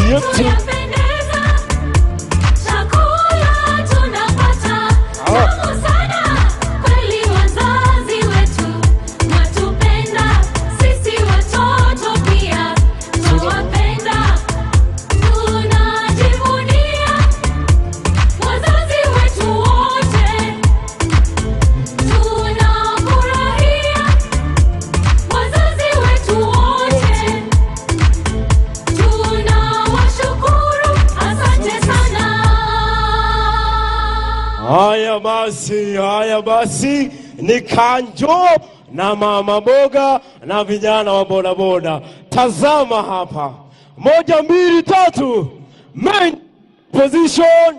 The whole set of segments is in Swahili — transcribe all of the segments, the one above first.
yetu yapendeza, chakula tunapata Ah. tamu sana. Kweli wazazi wetu watupenda, sisi watoto pia twawapenda. Tunajivunia wazazi wetu wote, tunafurahia wazazi wetu wote. Tunawashukuru, asante sana. Haya basi, haya basi, ni Kanjo na mama boga na vijana wa bodaboda. Tazama hapa, moja, mbili, tatu, main position.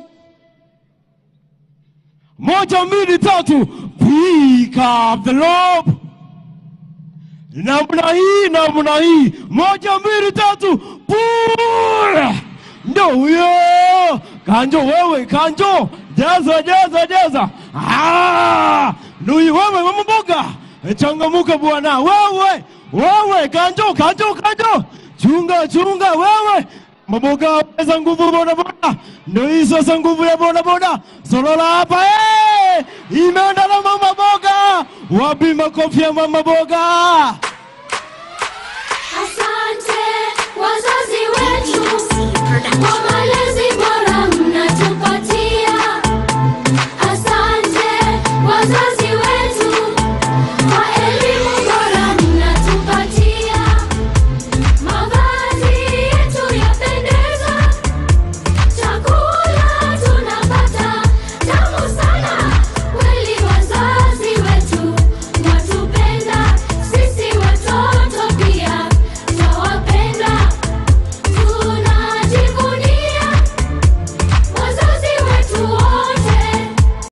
Moja, mbili, tatu, pick up the rope. Namna hii, namna hii, moja, mbili, tatu, pull. Ndo huyo Kanjo, wewe Kanjo, jaza jaza jaza. Ah, Nui wewe mama mboga, changamuka bwana wewe, wewe Kanjo, Kanjo, Kanjo, chunga chunga wewe maboga weza nguvu boda boda, ndo hii sasa nguvu ya boda boda. Solola hapa eh, imeenda na mama boga. Wapi makofi ya mama boga? Asante wazazi wetu